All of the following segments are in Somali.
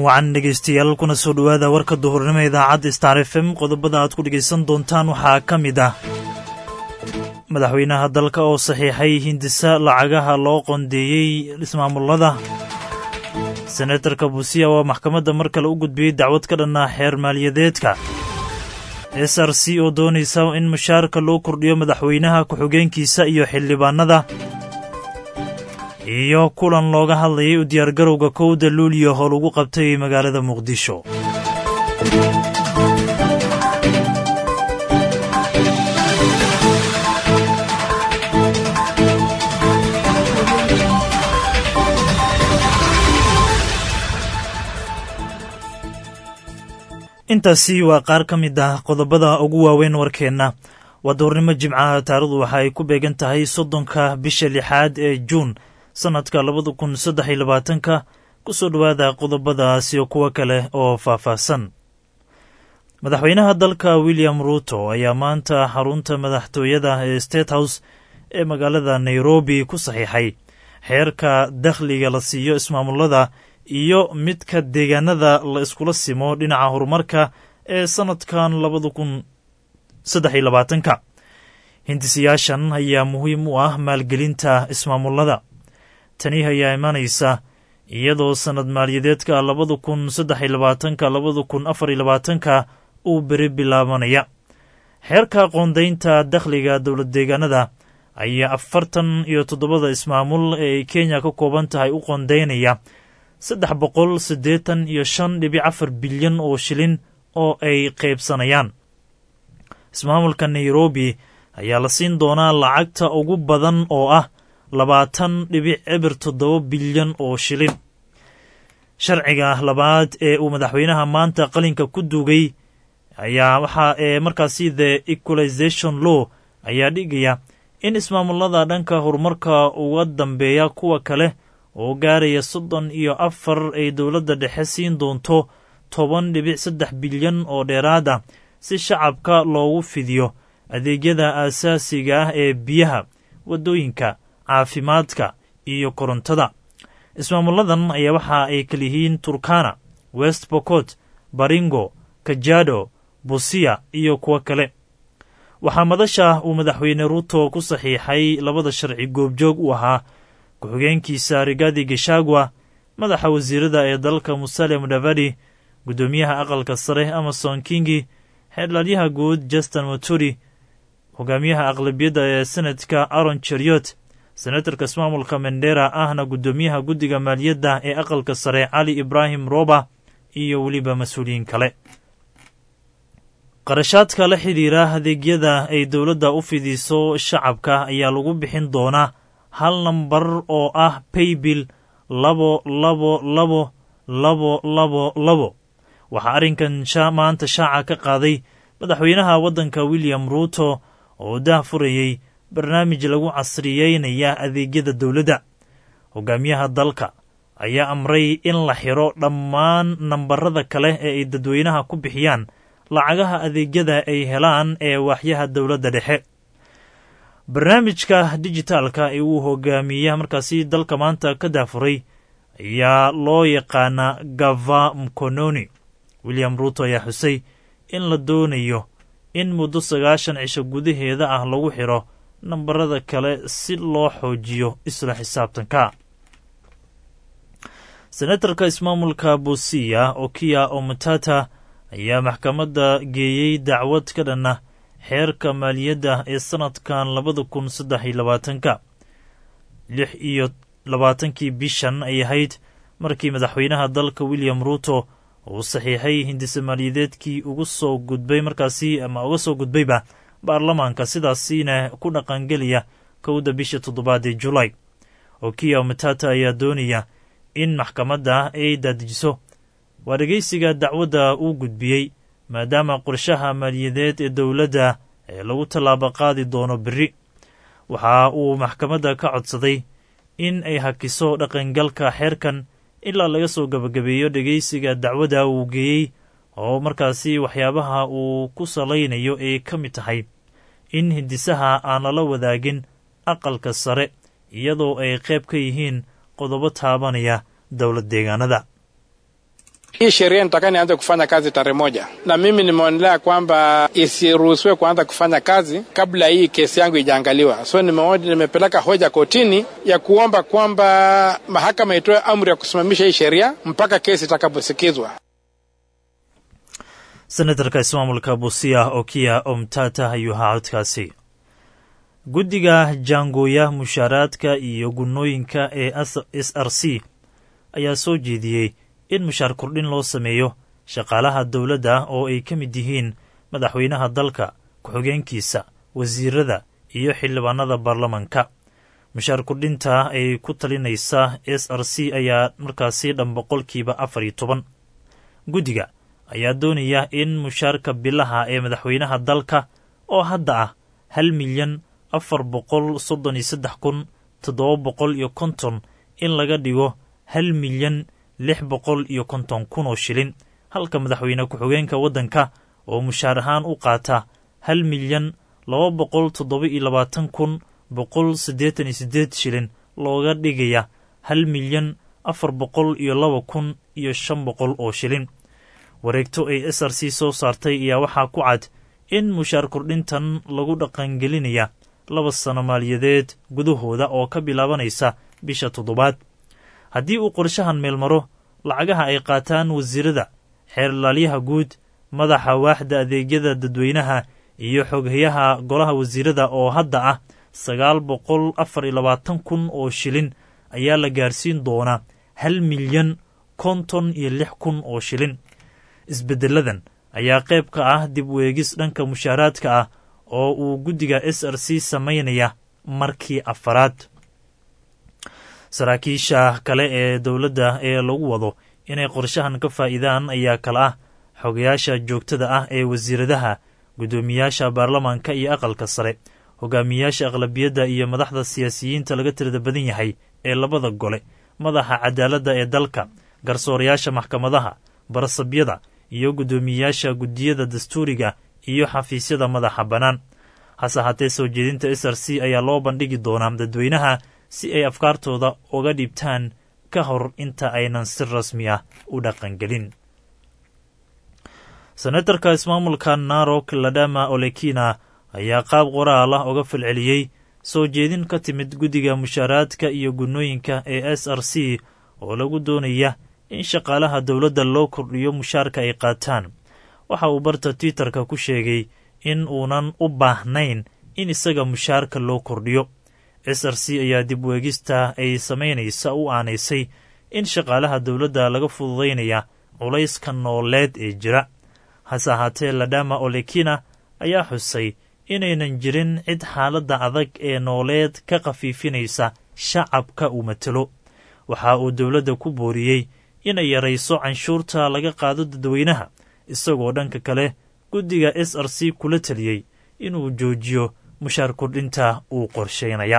wacan dhegaystayaal kuna soo dhowaada warka duhurnimo idaacadda star f m qodobada aad ku dhegaysan doontaan waxaa ka mid ah madaxweynaha dalka oo saxiixay hindisa lacagaha loo qondeeyey ismaamullada senatarka buusiya waa maxkamadda mar kale u gudbiyey dacwad ka dhanna xeer maaliyadeedka s r c oo doonaysa in mushaarka loo kordhiyo madaxweynaha ku-xigeenkiisa iyo xildhibaanada iyo kulan looga hadlayay u diyaargarowga kowda luuliyo oo lagu qabtay magaalada muqdisho intaasi waa qaar ka mid ah qodobada ugu waaweyn warkeenna waa duhurnimo jimcaha taarikhdu waxa ay ku beegan tahay soddonka bisha lixaad ee juun sannadka labada kun saddex iyo labaatanka ku soo dhowaada qodobadaas iyo kuwo kale oo faahfaahsan madaxweynaha dalka william ruuto ayaa maanta xarunta madaxtooyada ee state house ee magaalada nairobi ku saxiixay xeerka dakhliga la siiyo ismaamullada iyo midka deegaanada la iskula simo dhinaca horumarka ee sannadkan labada kun saddex iyo labaatanka hindisiyaashan ayaa muhiim u ah maalgelinta ismaamullada tani ayaa imanaysa iyadoo sannad maaliyadeedka labada kun saddex iyo labaatanka labada kun afar iyo labaatanka uu beri bilaabanaya xeerka qoondaynta dakhliga dowlad deegaanada ayaa afartan iyo toddobada ismaamul ee ay kenya ka kooban tahay u qoondaynaya saddex boqol siddeetan iyo shan dhibic afar bilyan oo shilin oo ay qaybsanayaan ismaamulka nairobi ayaa la siin doonaa lacagta ugu badan oo ah labaatan dhibic ebir toddoba bilyan oo shilin sharciga labaad ee uu madaxweynaha maanta qalinka ku duugay ayaa waxa ee markaasi the equalization law ayaa dhigaya in ismaamullada dhanka horumarka uga dambeeya kuwa kale oo gaaraya soddon iyo afar ay dowladda dhexe siin doonto toban dhibic saddex bilyan oo dheeraad ah si shacabka loogu fidiyo adeegyada aasaasiga ah ee biyaha waddooyinka caafimaadka iyo korontada ismaamulladan ayaa waxa ay kaliyihiin turkana west bokot baringo kajado busiya iyo kuwo kale waxaa madasha uu madaxweyne ruuto ku saxiixay labada sharci goobjoog u ahaa ku-xigeenkiisa rigadi geshagwa madaxa wasiirada ee dalka musale mudavadi guddoomiyaha aqalka sare amason kingi xeerlaadyaha guud justin moturi hogaamiyaha aqlabiyadda ee senadka aron cheriot senatarka ismaamulka mendera ahna guddoomiyaha guddiga maaliyadda ee aqalka sare cali ibraahim roba iyo weliba mas-uuliyiin kale qarashaadka la xidhiira adeegyada ay dowladda u fidiso shacabka ayaa lagu bixin doonaa hal nambar oo ah paybill labo labo labo labo labo labo waxaa arrinkan maanta shaaca ka qaaday madaxweynaha waddanka william ruuto oo dah furayey barnaamij lagu casriyeynaya adeegyada dowladda hogaamiyaha dalka ayaa amray in la xiro dhammaan nambarada kale ee ay dadweynaha ku bixiyaan lacagaha adeegyada ay helaan ee waaxyaha dowladda dhexe barnaamijka dijitaalka ee uu hogaamiya markaasi dalka maanta ka daafuray ayaa loo yaqaanaa gava mkononi william ruuto ayaa xusay in la doonayo in muddo sagaashan cisho gudaheeda ah lagu xiro nambarada kale si loo xoojiyo isla xisaabtanka senatarka ismaamulka busiya okiya omutata ayaa maxkamadda geeyey dacwad ka dhanna xeerka maaliyadda ee sannadkan labada kun saddex iyo labaatanka lix iyo labaatankii bishan ay ahayd markii madaxweynaha dalka william ruuto uu saxiixay hindise maaliyadeedkii ugu soo gudbay markaasi ama uga soo gudbayba baarlamaanka sidaasiina ku dhaqangeliya kowda bisha toddobaad ee julaay okiya matata ayaa doonaya in maxkamadda ay daadijiso waa dhegaysiga dacwadda uu gudbiyey maadaama qorshaha maaliyadeed ee dowladda ee lagu tallaabo qaadi doono berri waxa uu maxkamadda ka codsaday in ay hakiso dhaqangalka xeerkan ilaa laga soo gabagabeeyo dhegaysiga dacwadda uu geeyey oo markaasi waxyaabaha uu ku salaynayo ay ka mid tahay in hindisaha aan lala wadaagin aqalka sare iyadoo ay qayb ka yihiin qodobo taabanaya dowlad deegaanada Hii sheria nitaka nianze kufanya kazi tarehe moja, na mimi nimeonelea kwamba isiruhusiwe kuanza kufanya kazi kabla hii kesi yangu ijaangaliwa. So nimeona nimepeleka hoja kotini ya kuomba kwamba mahakama itoe amri ya kusimamisha hii sheria mpaka kesi itakaposikizwa. senatarka ismaamulka busia okiya omtata ayuu ahaa codkaasi guddiga jaangooya mushaaraadka iyo gunnooyinka ee s r c ayaa soo jeediyey in mushaar kordhin loo sameeyo shaqaalaha dowladda oo ay ka mid yihiin madaxweynaha dalka ku-xigeenkiisa wasiirada iyo xildhibaanada baarlamanka mushaar kordhinta ay ku talinaysa s r c ayaa markaasi dhan boqolkiiba afar iyo toban guddiga ayaa doonaya in mushaarka bilaha ee madaxweynaha dalka oo hadda ah hal milyan afar boqol soddon iyo saddex kun toddoba boqol iyo konton in laga dhigo hal milyan lix boqol iyo konton kun oo shilin halka madaxweyne ku-xigeenka waddanka oo mushaar ahaan u qaata hal milyan laba boqol toddoba iyo labaatan kun boqol siddeetan iyo siddeed shilin looga dhigaya hal milyan afar boqol iyo laba kun iyo shan boqol oo shilin wareegto ay s r c soo saartay ayaa waxaa ku cad in mushaar kordhintan lagu dhaqangelinaya laba sano maaliyadeed gudahooda oo ka bilaabanaysa bisha toddobaad haddii uu qorshahan meelmaro lacagaha ay qaataan wasiirada xeerlaalyaha guud madaxa waaxda adeegyada dadweynaha iyo xoghayaha golaha wasiirada oo hadda ah sagaal boqol afar iyo labaatan kun oo shilin ayaa la gaarsiin doonaa hal milyan konton iyo lix kun oo shilin isbeddeladan ayaa qayb ka ah dib weegis dhanka mushaaraadka ah oo uu guddiga s r c samaynaya markii afaraad saraakiisha kale ee dowladda ee lagu wado inay qorshahan ka faa'iidaan ayaa kale ah xogayaasha joogtada ah ee wasiiradaha guddoomiyaasha baarlamaanka iyo aqalka sare hogaamiyaasha aqlabiyadda iyo madaxda siyaasiyiinta laga tirada badan yahay ee labada gole madaxa cadaaladda ee dalka garsoorayaasha maxkamadaha barasabyada iyo guddoomiyayaasha guddiyada dastuuriga iyo xafiisyada madaxa bannaan hase haatee soo jeedinta s r c ayaa loo bandhigi doonaa dadweynaha si ay afkaartooda uga dhibtaan ka hor inta aynan si rasmi ah u dhaqangelin senatarka ismaamulka narok ladama olekina ayaa qaab qoraal ah uga falceliyey soo jeedin ka timid guddiga mushaaraadka iyo gunnooyinka ee s r c oo lagu doonaya in shaqaalaha dowladda loo kordhiyo mushaarka ay qaataan waxa uu barta twitterka ku sheegay in uunan u baahnayn in isaga mushaarka loo kordhiyo s r c ayaa dib weegista ay samaynaysa u aanaysay in shaqaalaha dowladda laga fududaynaya culayska nooleed ee jira hase ahaatee ladama olekina ayaa xusay inaynan jirin cid xaaladda adag ee nooleed ka khafiifinaysa shacabka uu matelo waxa uu dowladda ku booriyey inay yarayso canshuurta laga qaado dadweynaha isagoo dhanka kale guddiga s r c kula taliyey inuu joojiyo mushaar kordhinta uu qorshaynaya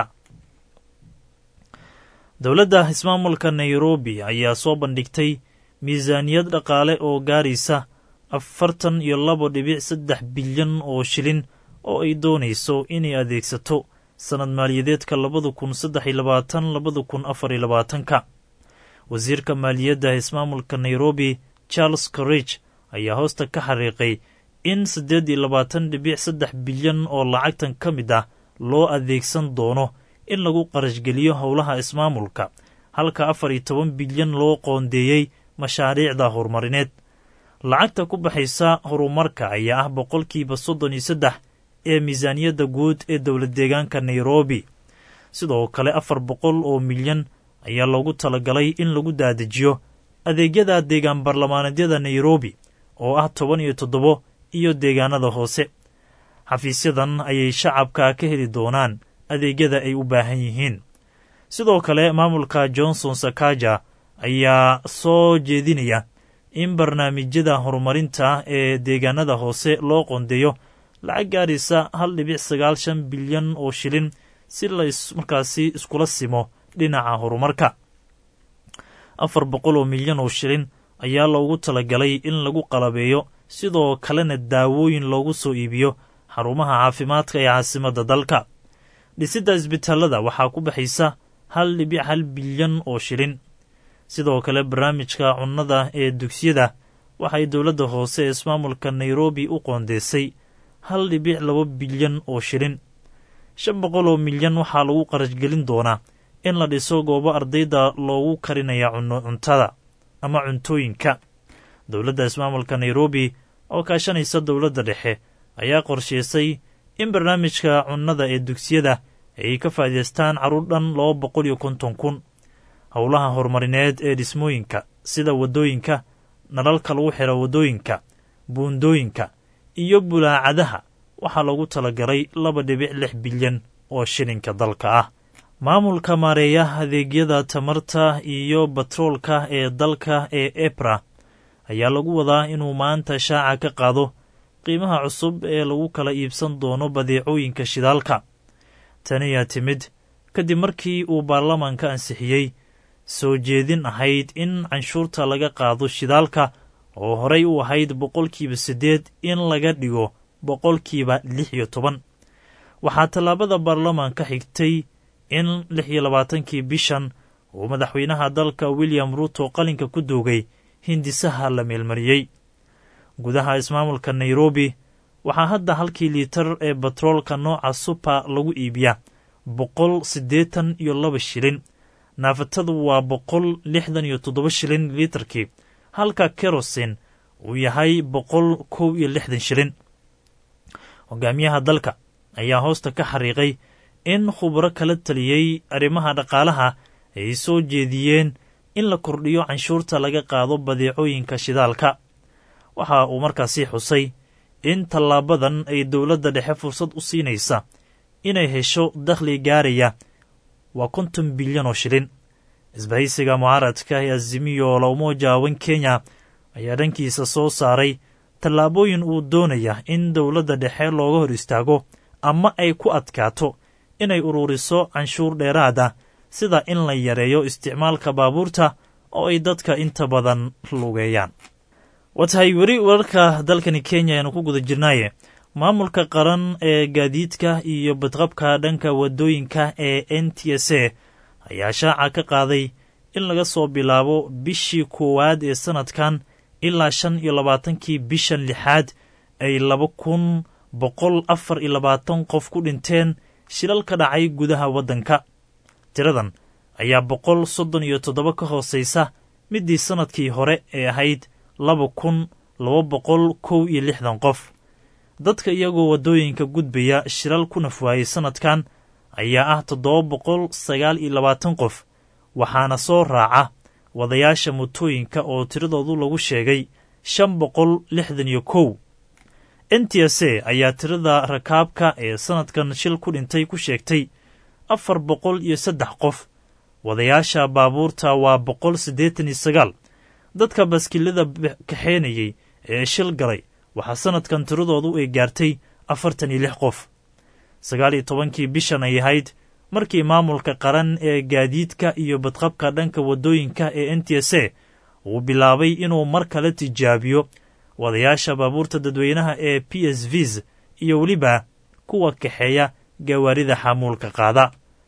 dowladda ismaamulka nairobi ayaa soo bandhigtay miisaaniyad dhaqaale oo gaaraysa afartan iyo labo dhibic saddex bilyan oo shilin oo ay doonayso inay adeegsato sannad maaliyadeedka labada kun saddex iyo labaatan labada kun afar iyo labaatanka wasiirka maaliyadda ismaamulka nairobi charles corrige ayaa hoosta ka xariiqay in siddeed iyo labaatan dhibic saddex bilyan oo lacagtan ka mid ah loo adeegsan doono in lagu qarashgeliyo howlaha ismaamulka halka afar iyo toban bilyan loo qoondeeyey mashaariicda horumarineed lacagta ku baxaysa horumarka ayaa ah boqolkiiba soddon iyo saddex ee miisaaniyadda guud ee dowlad deegaanka nairobi sidoo kale afar boqol oo milyan ayaa loogu talagalay in lagu daadajiyo adeegyada deegaan baarlamaaneedyada nairobi oo ah toban iyo toddobo iyo deegaanada hoose xafiisyadan ayay shacabka ka heli doonaan adeegyada ay u baahan yihiin sidoo kale maamulka johnson sakaja ayaa soo jeedinaya in barnaamijyada horumarinta ee deegaanada hoose loo qondeeyo lacag gaaraysa hal dhibic sagaal shan bilyan oo shilin si la markaasi iskula simo dhinaca horumarka afar boqol oo milyan oo shilin ayaa loogu talagalay in lagu qalabeeyo sidoo kalena daawooyin loogu soo iibiyo xarumaha caafimaadka ee caasimadda dalka dhisidda isbitaalada waxaa ku baxaysa hal dhibic hal bilyan oo shilin sidoo kale barnaamijka cunnada ee dugsiyada waxay dowladda hoose ee ismaamulka nairobi u qoondeysay hal dhibic laba bilyan oo shilin shan boqol oo milyan waxaa lagu qarashgelin doonaa in la dhiso goobo ardayda loogu karinaya cuno cuntada ama cuntooyinka dowladda ismaamulka nairobi oo kaashanaysa dowladda dhexe ayaa qorshaysay in barnaamijka cunnada ee dugsiyada ay ka faa'iidaystaan carruur dhan laba boqol iyo konton kun howlaha horumarineed ee dhismooyinka sida waddooyinka nalalka lagu xiro waddooyinka buundooyinka iyo bulaacadaha waxaa lagu talagalay laba dhibic lix bilyan oo shilinka dalka ah maamulka maareeyaha adeegyada tamarta iyo batroolka ee dalka ee ebra ayaa lagu wadaa inuu maanta shaaca ka qaado qiimaha cusub ee lagu kala iibsan doono badeecooyinka shidaalka taniyaa timid kadib markii uu baarlamaanka ansixiyey soo jeedin ahayd in canshuurta laga qaado shidaalka oo horey u ahayd boqolkiiba siddeed in laga dhigo boqolkiiba lix iyo toban waxaa tallaabada baarlamaanka xigtay in lix iyo labaatankii bishan uu madaxweynaha dalka william ruuto qalinka ku doogay hindisaha la meelmariyey gudaha ismaamulka nairobi waxaa hadda halkii liitar ee batroolka nooca supa lagu iibiyaa boqol siddeetan iyo laba shilin naafatadu waa boqol lixdan iyo toddoba shilin liitarkii halka kerosin uu yahay boqol kow iyo lixdan shilin hogaamiyaha dalka ayaa hoosta ka xariiqay in khubro kala taliyey arrimaha dhaqaalaha ay soo jeediyeen in la kordhiyo canshuurta laga qaado badeecooyinka shidaalka waxa uu markaasi xusay in tallaabadan ay dowladda dhexe fursad u siinaysa inay hesho dakhli gaaraya waa konton bilyan oo shilin isbahaysiga mucaaradka ee azimiyo la umoja wan kenya ayaa dhankiisa soo saaray tallaabooyin uu doonaya in dowladda dhexe looga hor istaago ama ay ku adkaato inay ururiso canshuur dheeraad ah sida in la yareeyo isticmaalka baabuurta oo ay dadka inta badan lugeeyaan waa tahay weli wararka dalkani kenya ayaanu ku guda jirnaaye maamulka qaran ee gaadiidka iyo badqabka dhanka waddooyinka ee n t s a ayaa shaaca ka qaaday in laga soo bilaabo bishii koowaad ee sannadkan ilaa shan iyo labaatankii bishan lixaad ay laba kun boqol afar iyo labaatan qof ku dhinteen shilal ka dhacay gudaha waddanka tiradan ayaa boqol soddon iyo toddoba ka hoosaysa middii sannadkii hore ee ahayd laba kun laba boqol kow iyo lixdan qof dadka iyagoo waddooyinka gudbaya shilal ku nafwaayey sannadkan ayaa ah toddoba boqol sagaal iyo labaatan qof waxaana soo raaca wadayaasha motooyinka oo tiradoodu lagu sheegay shan boqol lixdan iyo kow n t s a ayaa tirada rakaabka ee sannadkan shil ku dhintay ku sheegtay afar boqol iyo saddex qof wadayaasha baabuurta waa boqol siddeetan iyo sagaal dadka baskilada kaxeenayey ee shil galay waxaa sannadkan tiradoodu ay gaartay afartan iyo lix qof sagaal iyo tobankii bishan ay ahayd markii maamulka qaran ee gaadiidka iyo badqabka dhanka waddooyinka ee n t s a uu bilaabay inuu mar kale tijaabiyo wadayaasha baabuurta dadweynaha ee p s vs iyo weliba kuwa kaxeeya gawaarida xamuulka qaada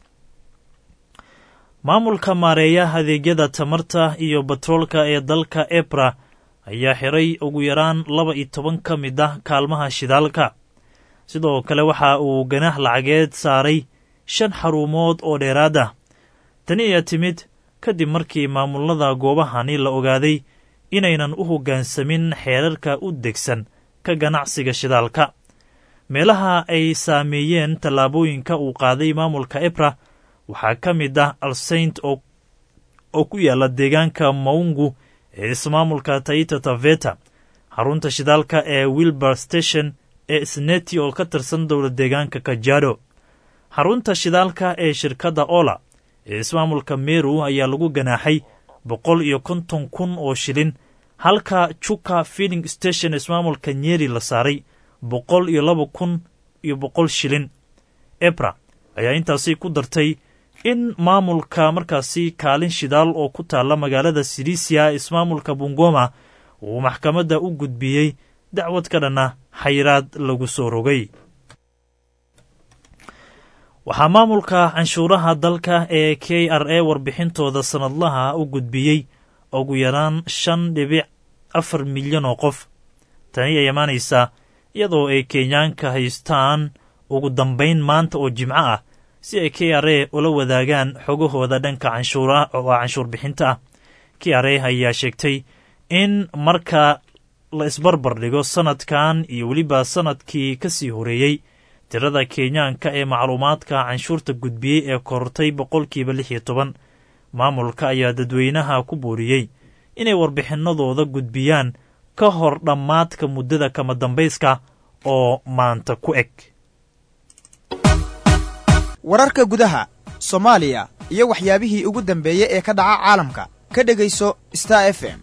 maamulka maareeya adeegyada tamarta iyo batroolka ee dalka ebra ayaa xiray ugu yaraan laba iyo toban ka mid ah kaalmaha shidaalka sidoo kale waxa uu ganaax lacageed saaray shan xarumood oo dheeraad ah tani ayaa timid kadib markii maamulada goobahani la ogaaday inaynan u hoggaansamin xeerarka u degsan ka ganacsiga shidaalka meelaha ay saameeyeen tallaabooyinka uu qaaday maamulka ebra waxaa ka mid ah alsaint oo ku yaalla deegaanka maungu ee ismaamulka taita taveta xarunta shidaalka ee wilbar station ee sneti oo ka tirsan dowla deegaanka kajado xarunta shidaalka ee shirkadda ola ee ismaamulka meru ayaa lagu ganaaxay boqol iyo konton kun oo shilin halka juka filling station ismaamulka nyeri la saaray boqol iyo laba kun iyo boqol shilin ebra ayaa intaasi ku dartay in maamulka markaasi kaalin shidaal oo ku taalla magaalada sirisia ismaamulka bungoma uu maxkamadda u gudbiyey dacwad ka dhanna xayiraad lagu soo rogay waxaa maamulka canshuuraha dalka ee k r a warbixintooda sannadlaha u gudbiyey ugu yaraan shan dhibic afar milyan oo qof tani ay imaanaysaa iyadoo ay kenyaanka haystaan ugu dambayn maanta oo jimco ah si ay k r a ula wadaagaan xogahooda dhanka canshuura oo canshuur bixinta ah k r a ayaa sheegtay in marka la isbarbar dhigo sannadkan iyo weliba sannadkii ka sii horeeyey tirada kenyaanka ee macluumaadka canshuurta gudbiyey ee kortay boqolkiiba lix iyo toban maamulka ayaa dadweynaha ku booriyey inay warbixinadooda gudbiyaan ka hor dhammaadka muddada kama dambayska oo maanta ku eg wararka gudaha soomaaliya iyo waxyaabihii ugu dambeeyey ee ka dhaca caalamka ka dhegayso star f m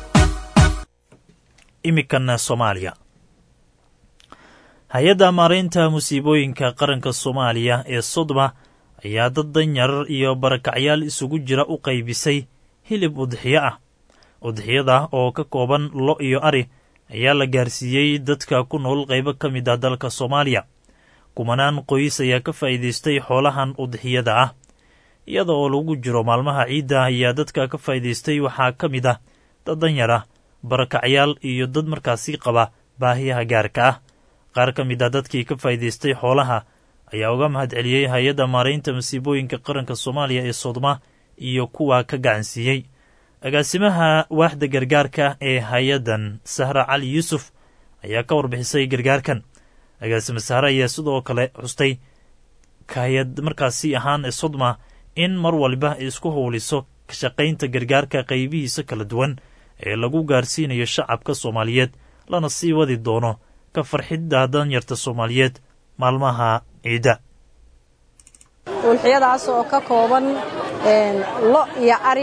iminkana soomaaliya hay-adda maaraynta musiibooyinka qaranka soomaaliya ee sodma ayaa dad danyar iyo barakacyaal isugu jira u qaybisay hilib udxiyo ah udxiyada oo ka kooban lo iyo ari ayaa la gaarsiiyey dadka ku nool qaybo ka mid ah dalka soomaaliya kumanaan qoys ayaa ka faa'iidaystay xoolahan udxiyada ah iyada oo lagu jiro maalmaha ciidda ayaa dadka ka faa'iidaystay waxaa ka mid ah dad danyar ah barakacyaal iyo dad markaasi qaba baahiyaha gaarka ah qaar ka mid ah dadkii ka faa'iidaystay xoolaha ayaa uga mahad celiyey hay-adda maaraynta masiibooyinka qaranka soomaaliya ee sodma iyo kuwa ka gacansiiyey agaasimaha waaxda gargaarka ee hay-addan sahra cali yuusuf ayaa ka warbixisay gargaarkan agaasime sahre ayaa sidoo kale xustay hay-ad markaasi ahaan ee sodma in mar waliba ay isku howliso ka shaqaynta gargaarka qaybihiisa kala duwan ee lagu gaarsiinayo shacabka soomaaliyeed lana sii wadi doono ka farxidda danyarta soomaaliyeed maalmaha ciidda ulxiyadaas oo ka kooban lo iyo ari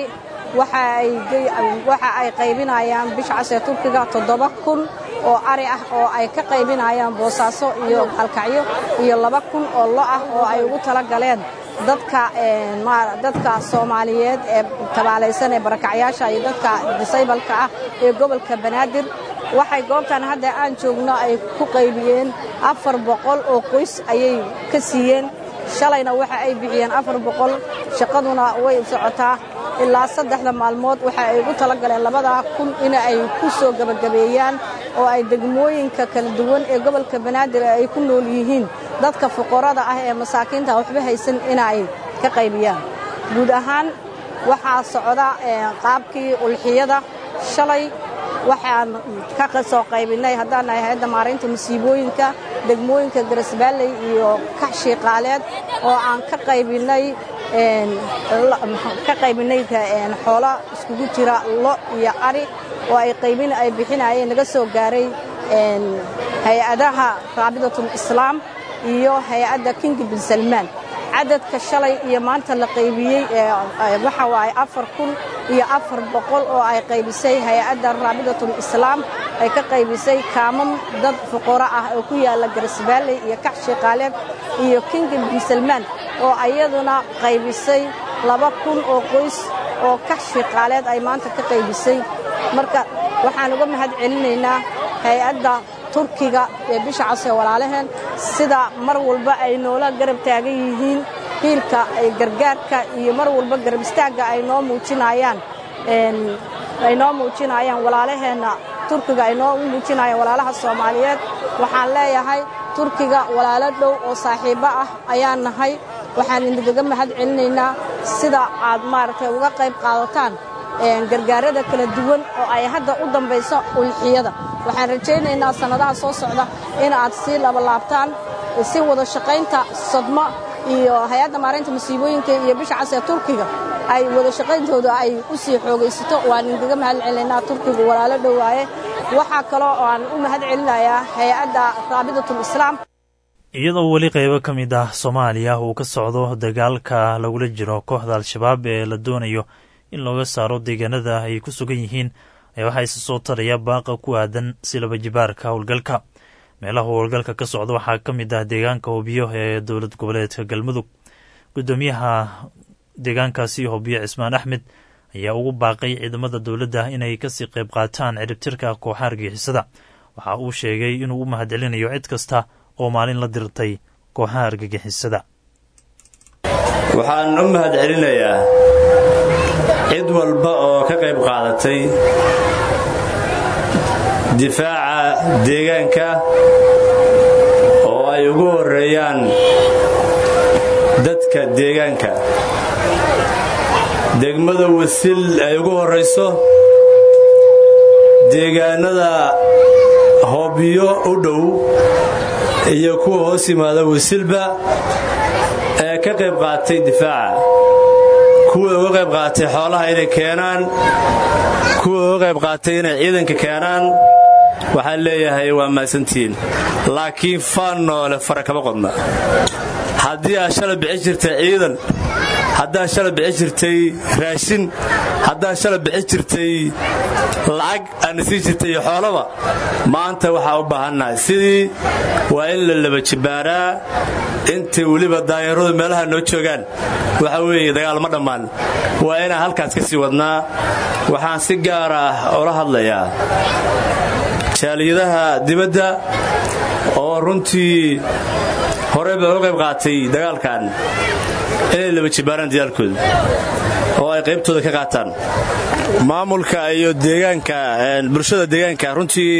waxa ay qaybinayaan bisha casee turkiga toddoba kun oo ari ah oo ay ka qaybinayaan boosaaso iyo halkacyo iyo laba kun oo lo ah oo ay ugu tala galeen dadka soomaaliyeed ee tabaalaysan ee barakacyaasha iyo dadka disaybalka ah ee gobolka banaadir waxay goobtan hadda aan joogno ay ku qaybiyeen afar boqol oo qoys ayay ka siiyeen shalayna waxa ay bixiyeen afar boqol shaqaduna way socotaa ilaa saddexda maalmood waxa ay ugu tala galeen labadaa kun in ay ku soo gebagabeeyaan oo ay degmooyinka kala duwan ee gobolka banaadir ay ku nool yihiin dadka fuqarada ah ee masaakiinta waxba haysan inay ka qaybiyaan guud ahaan waxaa socda qaabkii ulxiyada shalay waxaan ka soo qaybinay haddaan nahay hay-adda maaraynta masiibooyinka degmooyinka garasbaalley iyo kaxshiiqaaleed oo aan ka qaybinay ka qaybinay xoolo iskugu jira lo iyo ari oo ay qaybin ay bixinayeen naga soo gaaray hay-adaha raabidatul islaam iyo hay-adda king bin salmaan cadadka shalay iyo maanta la qaybiyey waxa waaye afar kun iyo afar boqol oo ay qaybisay hay-adda raabidatul islaam ay ka qaybisay kaamam dad fuqaro ah oo ku yaalla garasbaalley iyo kax shiiqaaleed iyo king bin salmaan oo ayaduna qaybisay laba kun oo qoys oo kax shiiqaaleed ay maanta ka qaybisay marka waxaan uga mahad celinaynaa hay-adda turkiga ee bisha casee walaalaheen sida mar walba ay noola garab taagan yihiin hiilka ay gargaarka iyo mar walba garab istaagga ay noo muujinayaan ay noo muujinayaan walaalaheenna turkiga ay noo muujinayaan walaalaha soomaaliyeed waxaan leeyahay turkiga walaalo dhow oo saaxiibbo ah ayaan nahay waxaan idinkaga mahad celinaynaa sida aad maaragtay uga qayb qaadataan gargaarada kala duwan oo ay hadda u dambayso ulxiyada waxaan rajaynaynaa sannadaha soo socda in aad sii labalaabtaan si wada shaqaynta sodmo iyo hay-adda maareynta masiibooyinka iyo bisha casee turkiga ay wada shaqayntooda ay u sii xoogaysato waan idinkaga mahad celinaynaa turkigu walaalo dhowaaye waxaa kaloo aan u mahad celinayaa hay-adda raabidatul islaam iyadoo weli qaybo ka mid ah soomaaliya uu ka socdo dagaalka lagula jiro kooxda al-shabaab ee la doonayo in looga saaro deegaanada ay ku sugan yihiin ayaa waxaa isa soo taraya baaqa ku aadan si laba jibaarka howlgalka meelaha howlgalka ka socda waxaa ka mid ah deegaanka hobiyo ee dowlad goboleedka galmudug guddoomiyaha deegaankaasi hobiyo cismaan axmed ayaa ugu baaqay ciidamada dowladda inay kasii qayb qaataan ciribtirka kooxa argixisada waxa uu sheegay inuu u mahad celinayo cid kasta oo maalin la dirtay kooxaha argagixisada waxaan u mahad celinayaa cid walba oo ka qayb qaadatay difaaca deegaanka oo ay ugu horreeyaan dadka deegaanka degmada wasil ay ugu horrayso deegaanada hoobiyo u dhow iyo kuwa hoos yimaada wasilba ee ka qayb qaatay difaaca kuwa uga qayb qaatay xoolaha inay keenaan kuwa uga qayb qaatay inay ciidanka keenaan waxaan leeyahay waa mahadsantihiin laakiin faan noole fara kama qodna haddii aad shala bixi jirtay ciidan haddaad shala bixi jirtay raashin haddaad shala bixi jirtay lacag aadna sii jirtay iyo xoolaba maanta waxaa u baahannahay sidii waa in la laba jibbaaraa intay weliba daayaradu meelaha noo joogaan waxa weeye dagaal ma dhammaan waa inaan halkaas ka sii wadnaa waxaan si gaar ah ula hadlayaa jaaliyadaha dibadda oo runtii horey baa uga qayb qaatay dagaalkan inay laba jibbaaraan dagaalkooda oo ay qaybtooda ka qaataan maamulka iyo deegaanka bulshada deegaanka runtii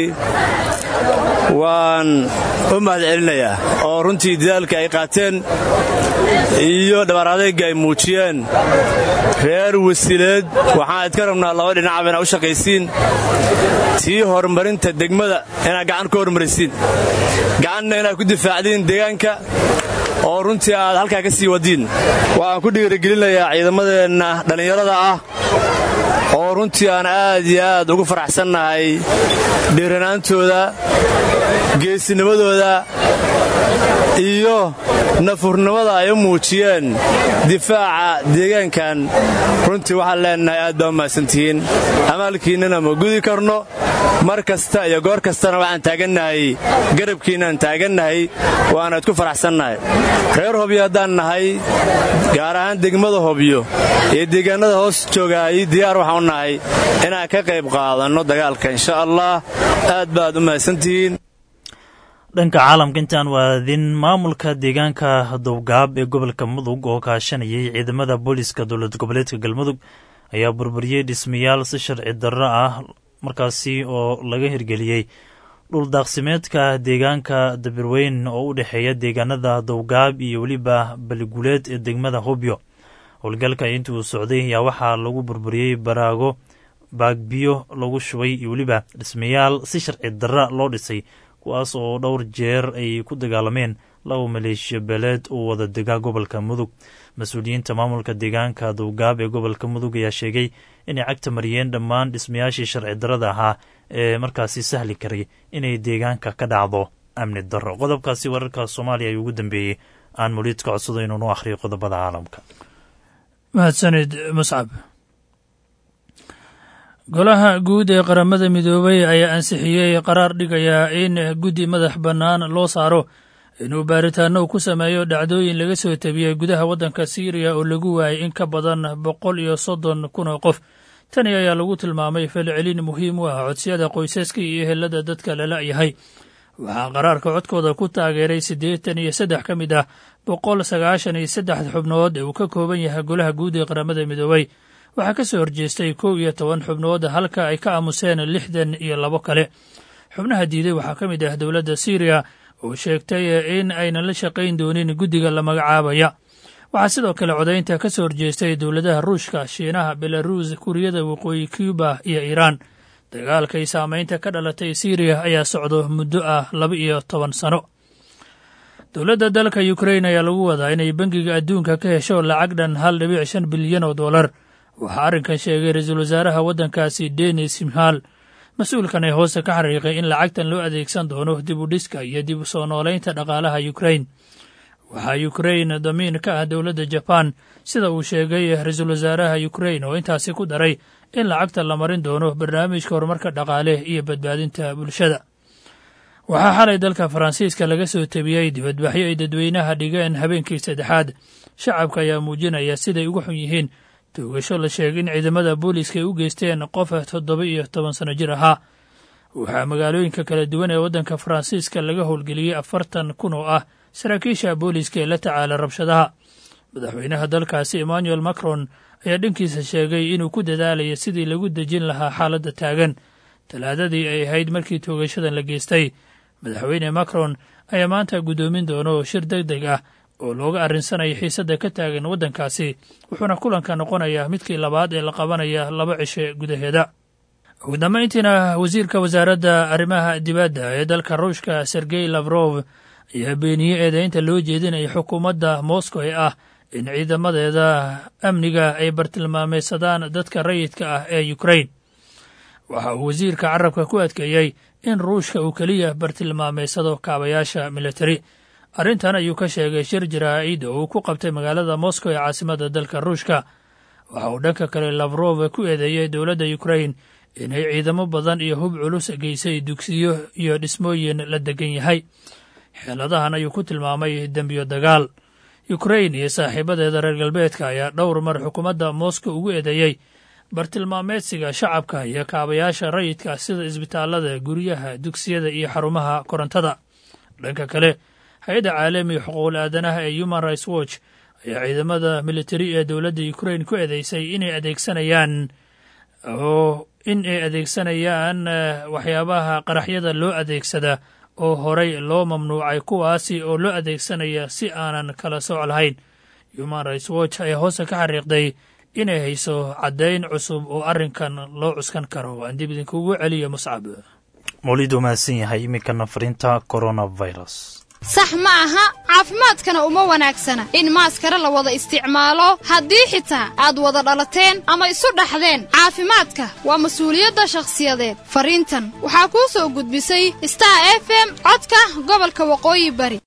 waan u mahad celinayaa oo runtii dadaalka ay qaateen iyo dhabaar adayga ay muujiyeen reer wasileed waxaan idka rabnaa laba dhinacaba inaa u shaqaysiin tii horumarinta degmada inaad gacan ka horumarisiin gacanna inaad ku difaacdiin deegaanka oo runtii aad halkaa ka sii wadiin waxaan ku dhiirigelinayaa ciidamadeenna dhallinyarada ah oo runtii aan aad iyo aad ugu faraxsannahay dhiiranaantooda geesinimadooda iyo nafurnimada ay u muujiyeen difaaca deegaankan runtii waxaan leenahay aad baa u mahadsantihiin amaalkiinnana ma gudi karno mar kasta iyo goor kastana waxaan taagannahay garabkiinaan taagannahay waana idku faraxsannahay reer hobyo haddaan nahay gaar ahaan degmada hobyo iyo deegaannada hoos joogaay diyaar waxaan u nahay inaan ka qayb qaadanno dagaalka insha allah aad baad u mahadsantihiin dhanka caalamka intaan waadin maamulka deegaanka dowgaab ee gobolka mudug oo kaashanayay ciidamada booliiska dowlad goboleedka galmudug ayaa burburiyey dhismayaal si sharci darro ah markaasi oo laga hirgeliyey dhuldaaqsimeedka deegaanka dabirweyn oo u dhexeeya deegaanada dowgaab iyo weliba baliguleed ee degmada hobyo howlgalka intii uu socday ayaa waxaa lagu burburiyey baraago baagbiyo lagu shubay iyo weliba dhismayaal si sharci darra loo dhisay kuwaas oo dhowr jeer ay ku dagaalameen laba maleeshiya beeleed oo wada dega gobolka mudug mas-uuliyiinta maamulka deegaanka dowgaab ee gobolka mudug ayaa sheegay inay cagta mariyeen dhammaan dhismayaashii sharci darrada ahaa ee markaasi sahli karay inay deegaanka ka dhacdo amni darro qodobkaasi wararka soomaaliya ayuu ugu dambeeyey aan muliidka codsado inuu nu akhriyo qodobada caalamka mahadsanid muscab golaha guud ee qaramada midoobay ayaa ansixiyey qaraar dhigayaa in guddi madax bannaan loo saaro inuu baaritaano ku sameeyo dhacdooyin laga soo tabiyey gudaha waddanka siiriya oo lagu waayay in ka badan boqol iyo soddon kun oo qof tani ayaa lagu tilmaamay falcelin muhiim u ah codsiyada qoysaska iyo ehelada dadka lala yahay waxaa qaraarka codkooda ku taageeray siddeetan iyo saddex ka mid ah boqol sagaashan iyo saddex xubnood ee uu ka kooban yahay golaha guud ee qaramada midoobay waxaa ka soo horjeestay kow iyo toban xubnood halka ay ka aamuseen lixdan iyo labo kale xubnaha diiday waxaa ka mid ah dowladda siiriya oo sheegtay in aynan la shaqayn doonin guddiga la magacaabaya waxaa sidoo kale codaynta ka soo horjeestay dowladaha ruushka shiinaha belaruus kuuriyada waqooyi cuba iyo iiraan dagaalkay saamaynta ka dhalatay siiriya ayaa socdo muddo ah laba iyo toban sano dowladda dalka ukrain ayaa lagu wadaa inay bangiga adduunka ka hesho lacag dhan hal dhibic shan bilyan oo dollar waxaa arrinkan sheegay ra-iisul wasaaraha waddankaasi denis mhal mas-uulkan ee hoose ka xariiqay in lacagtan loo adeegsan doono dib u dhiska iyo dib u soo noolaynta dhaqaalaha ukrain waxaa ukrain damiin ka ah dowladda jabaan sida uu sheegay ra-iisul wasaaraha ukrain oo intaasi ku daray in lacagta la marin doono barnaamijka horumarka dhaqaale iyo badbaadinta bulshada waxaa xalay dalka faransiiska laga soo tebiyey dibadbaxyo ay dadweynaha dhigeen habeenkii saddexaad shacabka ayaa muujinaya siday uga xun yihiin toogasho la sheegay in ciidamada booliiska ay u geysteen qof toddoba iyo toban sano jir ahaa waxaa magaalooyinka kala duwan ee waddanka faransiiska laga howlgeliyey afartan kun oo ah saraakiisha booliiska ee la tacaala rabshadaha madaxweynaha dalkaasi emmanuel macron ayaa dhankiisa sheegay inuu ku dadaalayo sidii lagu dejin lahaa xaaladda taagan talaadadii ay ahayd markii toogashadan la geystay madaxweyne macron ayaa maanta guddoomin doono shir deg deg ah oo looga arrinsanaya xiisadda ka taagan waddankaasi wuxuuna kulanka noqonayaa midkii labaad ee la qabanaya laba cishe gudaheeda ugu dambayntiina wasiirka wasaaradda arrimaha dibadda ee dalka ruushka sergey lafrof ayaa beeniyey eedaynta loo jeedinaya xukuumadda moscow ee ah in ciidamadeeda amniga ay bartilmaameysadaan dadka rayidka ah ee ukrain waxa uu wasiirka carabka ku adkeeyey in ruushka uu keliya bartilmaameysado kaabayaasha militari arrintan ayuu ka sheegay shir jaraa'id oo uu ku qabtay magaalada moscow ee caasimadda dalka ruushka waxa uu dhanka kale lafrof ku eedeeyey dowladda ukrain inay ciidamo badan iyo hub culus geysay dugsiyo iyo dhismooyin la degan yahay xeeladahan ayuu ku tilmaamay dembiyo dagaal ukrain iyo saaxiibadeeda reer galbeedka ayaa dhowr mar xukuumadda moscow ugu eedeeyey bartilmaameedsiga shacabka iyo kaabayaasha rayidka sida isbitaallada guryaha dugsiyada iyo xarumaha korontada dhanka kale hay-adda caalamiga xuquuqul aadanaha ee human rights watch ayaa ciidamada militari ee dowladda ukrain ku eedeysay inay adeegsanayaan oo in ay adeegsanayaan waxyaabaha qaraxyada loo adeegsada oo horey loo mamnuucay kuwaasi oo loo adeegsanaya si aanan kala sooc lahayn human rights watch ayaa hoose ka xariiqday inay hayso caddayn cusub oo arrinkan loo cuskan karo aan dib idinkugu celiyo muscab mawlid mahadsan yahay iminkana fariinta coronavirus sax ma aha caafimaadkana uma wanaagsana in maaskara la wada isticmaalo haddii xitaa aad wada dhalateen ama isu dhaxdeen caafimaadka waa mas-uuliyadda shakhsiyadeed fariintan waxaa kuu soo gudbisay star f m codka gobolka waqooyi bari